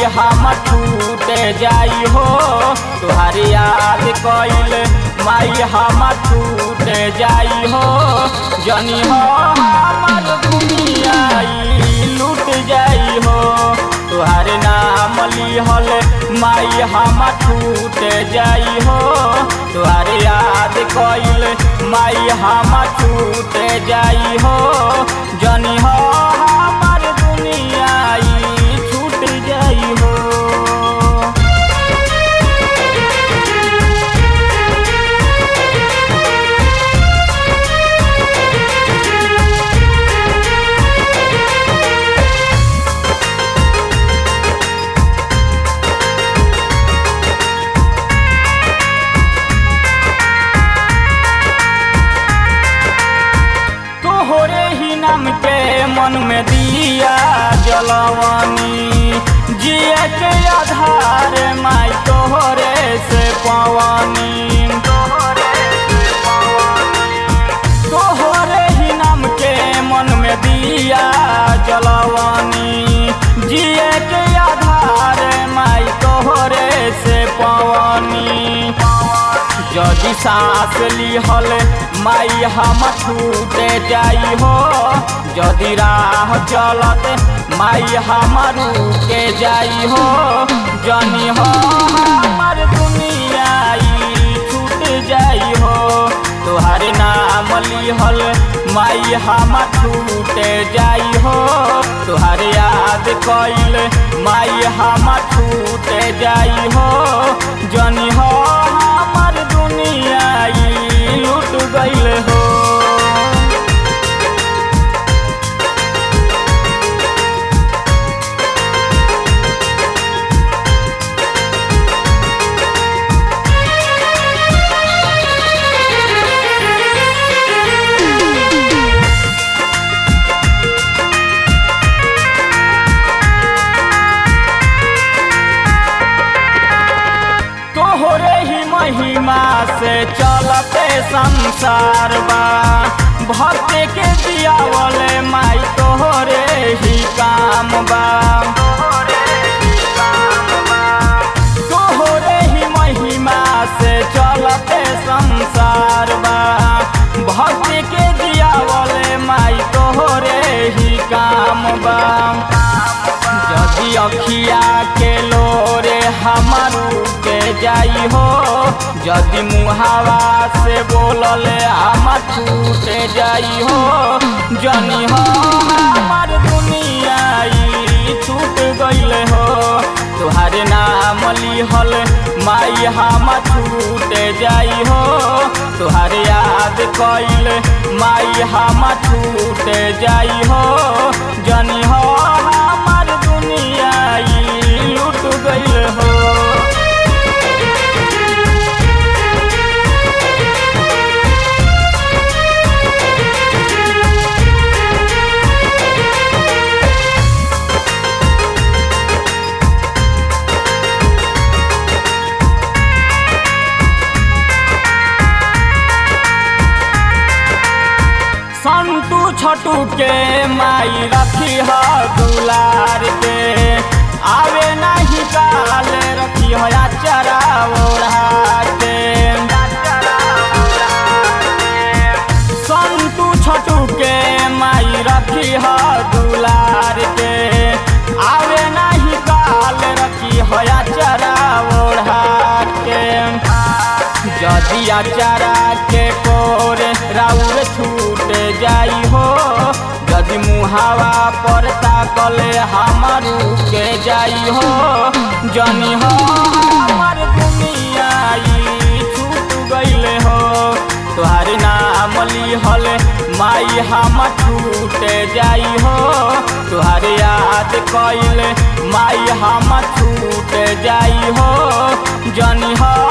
हम छूट जाई हो तुहारी याद कइल माई हम छूट जाई हो जनी हो हमर दुनिया ई लूट जाई हो तुहार नाम लिहल माई हम छूट जाई हो तुहार याद कइल माई हम छूट जाई हो जनी हो हमर दुनिया ई छूट जाई हो तोहरे ही नाम के मन में दिया जलवानी जिए के आधार माई तोहरे से पवानी तोहरे ही नाम के मन में दिया जलवानी जिए के आधार माई तोहरे से पवानी जदि सांस लिहल माई हम छूट जाई हो जदि राह चलत माई हम रुके जाई हो जनी हो हमर दुनिया ई छूट जाई हो तोहर नाम लिहल माई हम छूट जाई हो तोहर याद कइल माई हम छूट जाई हो जनी हो हमर दुनिया ई लूट गइल हो तोहरे ही महिमा से चलते संसार बा भक्त के दियावल माई तोहरे ही काम बा तोहरे ही महिमा से चलते संसार बा भक्त के दियावल माई तोहरे ही काम बा जदि अखिया के लोरे हमारू के जाई हो जदि मुहावा से बोलले हम छूट जाई हो जनी हो हमार दुनिया ई छूट गइल हो तुहार नाम लिहल माई हम छूट जाई हो तुहार याद कइल माई हम छूट जाई हो जनी हो हमार दुनिया ई लूट गइल हो संतू छटू के माई रखी है दुलार के आवे नहीं काल रखी है चरा ओढ़ा के संतू छटू के माई रखी है दुलार के आवे नहीं काल रखी है चरा ओढ़ा के जदि अचारा के कोर राउर छूट जाई हो यदि मुहावा पर ताकले हमारू के जाई हो जनी हो हमार दुनिया ई छूट गइल हो तोहार नाम लिहल माई हम छूट जाई हो तोहार याद कइल माई हम छूट जाई हो जनी हो